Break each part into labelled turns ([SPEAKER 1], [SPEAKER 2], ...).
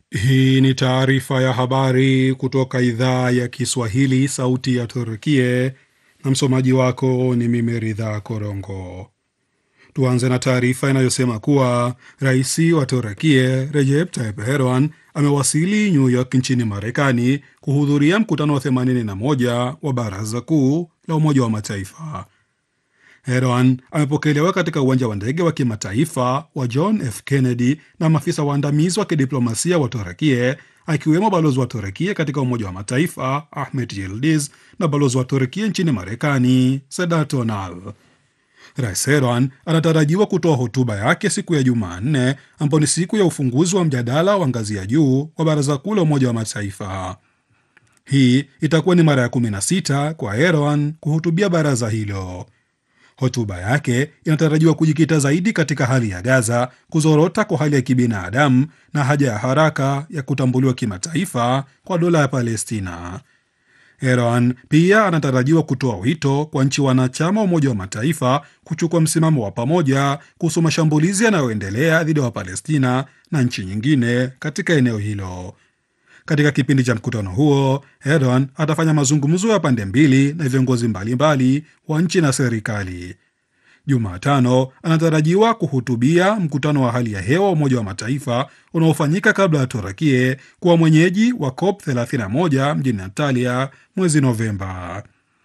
[SPEAKER 1] Hii ni taarifa ya habari kutoka idhaa ya Kiswahili, sauti ya Turkie, na msomaji wako ni mimi Ridha Korongo. Tuanze na taarifa inayosema kuwa rais wa Turkie Recep Tayyip Erdogan amewasili New York nchini Marekani kuhudhuria mkutano wa 81 wa Baraza Kuu la Umoja wa Mataifa. Erdogan amepokelewa katika uwanja wa ndege wa kimataifa wa John F Kennedy na maafisa waandamizi wa kidiplomasia wa Turekie, akiwemo balozi wa Turekie katika Umoja wa Mataifa Ahmet Yildiz na balozi wa Turekie nchini Marekani Sedat Onal. Rais Erdogan anatarajiwa kutoa hotuba yake siku ya Jumanne, ambayo ni siku ya ufunguzi wa mjadala wa ngazi ya juu wa Baraza Kuu la Umoja wa Mataifa. Hii itakuwa ni mara ya 16 kwa Erdogan kuhutubia baraza hilo. Hotuba yake inatarajiwa kujikita zaidi katika hali ya Gaza, kuzorota kwa hali ya kibinadamu na haja ya haraka ya kutambuliwa kimataifa kwa dola ya Palestina. Erdogan pia anatarajiwa kutoa wito kwa nchi wanachama wa Umoja wa Mataifa kuchukua msimamo wa pamoja kuhusu mashambulizi yanayoendelea dhidi ya Wapalestina na nchi nyingine katika eneo hilo. Katika kipindi cha mkutano huo, Erdogan atafanya mazungumzo ya pande mbili na viongozi mbalimbali wa nchi na serikali. Jumatano anatarajiwa kuhutubia mkutano wa hali ya hewa wa Umoja wa Mataifa unaofanyika kabla ya Turakie kuwa mwenyeji wa COP 31 mjini Antalya mwezi Novemba.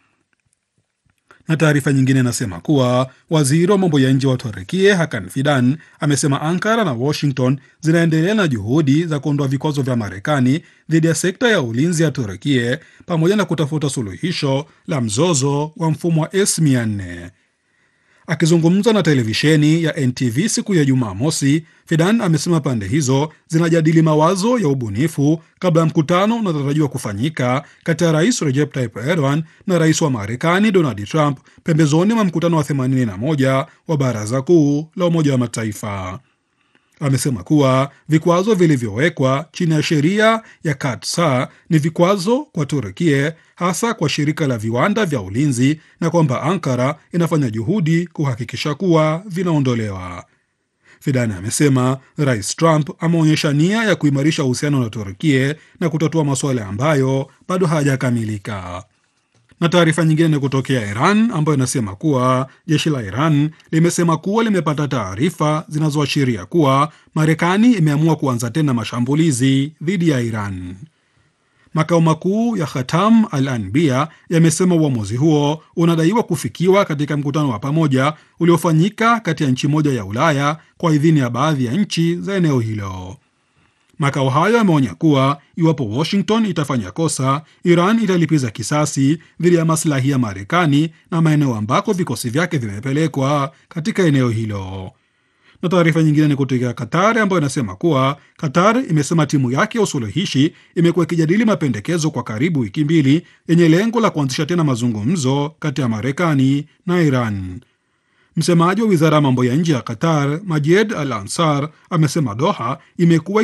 [SPEAKER 1] Na taarifa nyingine inasema kuwa waziri wa mambo ya nje wa Turekie Hakan Fidan amesema Ankara na Washington zinaendelea na juhudi za kuondoa vikwazo vya Marekani dhidi ya sekta ya ulinzi ya Turekie pamoja na kutafuta suluhisho la mzozo wa mfumo wa S400. Akizungumza na televisheni ya NTV siku ya Jumamosi, Fidan amesema pande hizo zinajadili mawazo ya ubunifu kabla ya mkutano unaotarajiwa kufanyika kati ya rais Recep Tayyip Erdogan na rais wa Marekani Donald Trump pembezoni mwa mkutano wa 81 wa Baraza Kuu la Umoja wa Mataifa. Amesema kuwa vikwazo vilivyowekwa chini ya sheria ya Katsar ni vikwazo kwa Turukie, hasa kwa shirika la viwanda vya ulinzi, na kwamba Ankara inafanya juhudi kuhakikisha kuwa vinaondolewa. Fidan amesema Rais Trump ameonyesha nia ya kuimarisha uhusiano na Turukie na kutatua masuala ambayo bado hayajakamilika na taarifa nyingine ni kutokea Iran ambayo inasema kuwa jeshi la Iran limesema kuwa limepata taarifa zinazoashiria kuwa Marekani imeamua kuanza tena mashambulizi dhidi ya Iran. Makao makuu ya Khatam al Anbiya yamesema uamuzi huo unadaiwa kufikiwa katika mkutano wa pamoja uliofanyika kati ya nchi moja ya Ulaya kwa idhini ya baadhi ya nchi za eneo hilo. Makao hayo yameonya kuwa iwapo Washington itafanya kosa, Iran italipiza kisasi dhidi ya maslahi ya Marekani na maeneo ambako vikosi vyake vimepelekwa katika eneo hilo. Na taarifa nyingine ni kutoka Qatar ambayo inasema kuwa Qatar imesema timu yake ya usuluhishi imekuwa ikijadili mapendekezo kwa karibu wiki mbili yenye lengo la kuanzisha tena mazungumzo kati ya Marekani na Iran. Msemaji wa wizara ya mambo ya nje ya Qatar Majed Al Ansar amesema Doha imekuwa